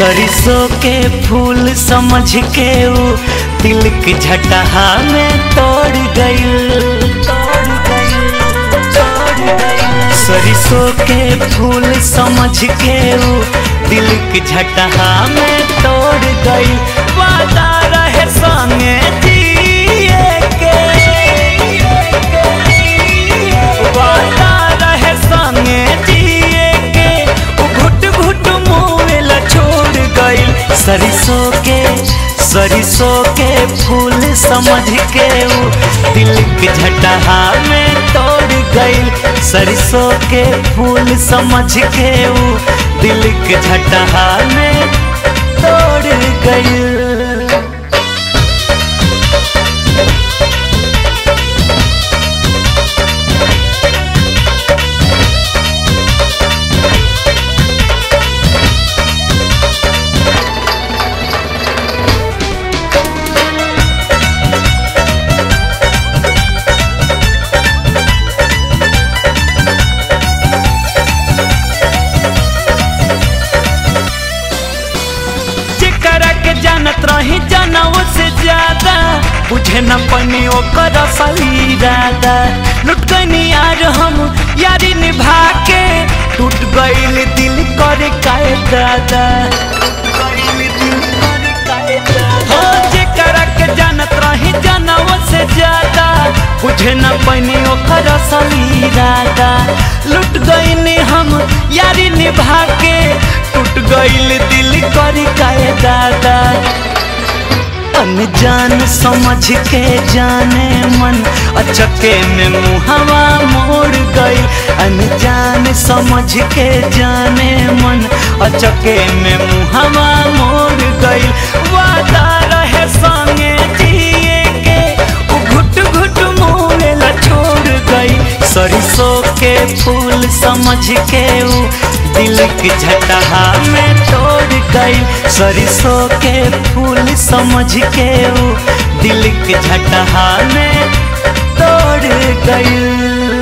सरसों के फूल समझ के ऊ दिल के झटहा में तोड़ गई तोड़ गई तोड़ गई सरसों के फूल समझ के ऊ दिल के झटहा में तोड़ गई वादा रहे संगे जिए के वादा रहे संगे जिए के उ घुट घुट मुँह छोड़ गई सरसों के सरसों के फूल समझ के ऊ दिल के झटहा में तोड़ गई सरसों के फूल समझ के ऊ दिल के झटहा में तोड़ गई जेकरा के जानत रही जानव से ज्यादा बुझे न पनी ओकर असल इरादा लुट गनी यार हम यारी निभा के टूट गईल दिल करे काए दादा हो जेकरा के जानत रही जानव से ज्यादा बुझे न पनी ओकर असल इरादा लुट गईनी हम यारी निभा के टूट गईल दिल करी काए दादा अनजान समझ के जाने मन अचके में मुहवा मोड़ गई अनजान समझ के जाने मन अचके में मुहवा मोड़ गई वादा रहे संगे जिए के उ घुट घुट मुँह छोड़ गई सरसों के फूल समझ के ऊ दिल के झटहा में तोड़ गई सरसों के फूल समझ के ऊ दिल के झटहा में तोड़ गई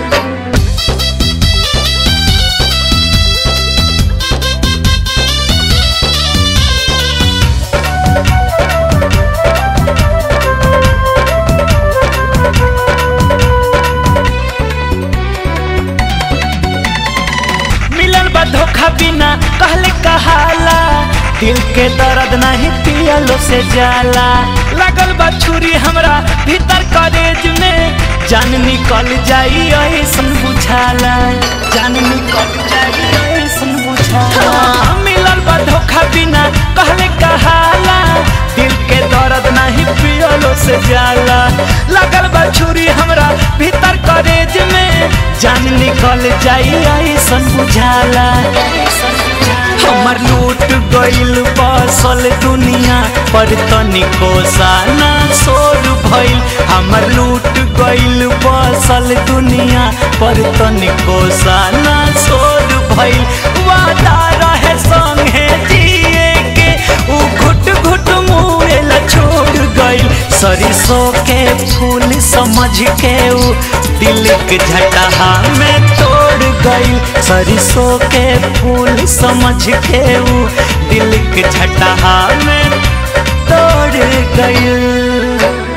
मिलन बा धोखा बिना कहले कहाला दिल के दर्द नहीं पियलो से जाला लगल बा छुरी हमरा भीतर करेज में जान निकल जाई ऐसन बुझाला जान निकल जाई ऐसन बुझाला हाँ, मिलन बा धोखा बिना कहले कहाला दिल के दर्द नहीं पियलो से जाला लगल बा छुरी हमरा भीतर करेज में जान निकल जाई ऐसन बुझाला हमर लूट गईल बसल दुनिया पर तनिको साना सोर भइल हमर लूट गईल बसल दुनिया पर तनिको साना सोर भइल वादा रहे संगे जिए के उ घुट घुट मुँह छोड़ गईल सरसों के फूल समझ के ऊ दिल के झटहा में तोड़ गई सरसों के फूल समझ के ऊ दिल के झटहा में तोड़ गई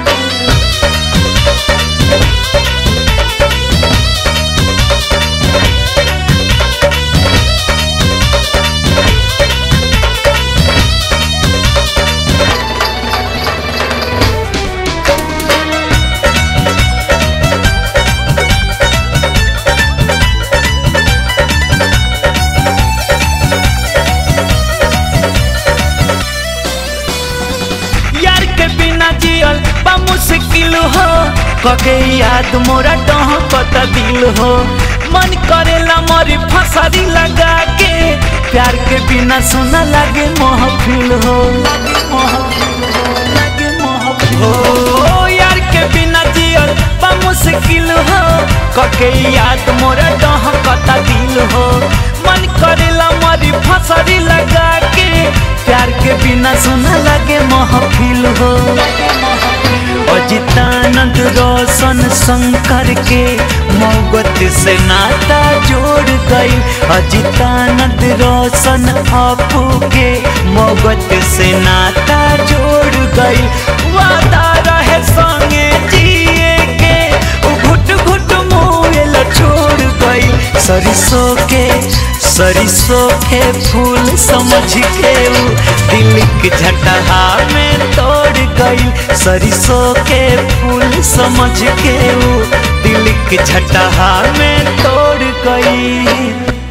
यार के बिना जियल बा मुश्किल हो कके याद मोरा डह कत दिल हो मन करेला मरी फसरी लगा के प्यार के बिना सुना लागे महफिल हो लागे महफिल हो यार के बिना जियल बा मुश्किल हो कके याद मोरा डह कत दिल हो मन करेला मरी फसरी लगा के प्यार के बिना सुना लगे महफिल हो अजिता अजितानंद रोशन शंकर के मोहब्बत से नाता जोड़ गई अजितानंद रोशन अपू के मोहब्बत से नाता जोड़ गई वादा रहे संगे जिए के उ घुट घुट मुएल छोड़ गई सरिसों के सरिसों के फूल समझ के उ दिल के झटहा में तोड़ गई सरिसों के फूल समझ के उ दिल के झटहा में तोड़ गई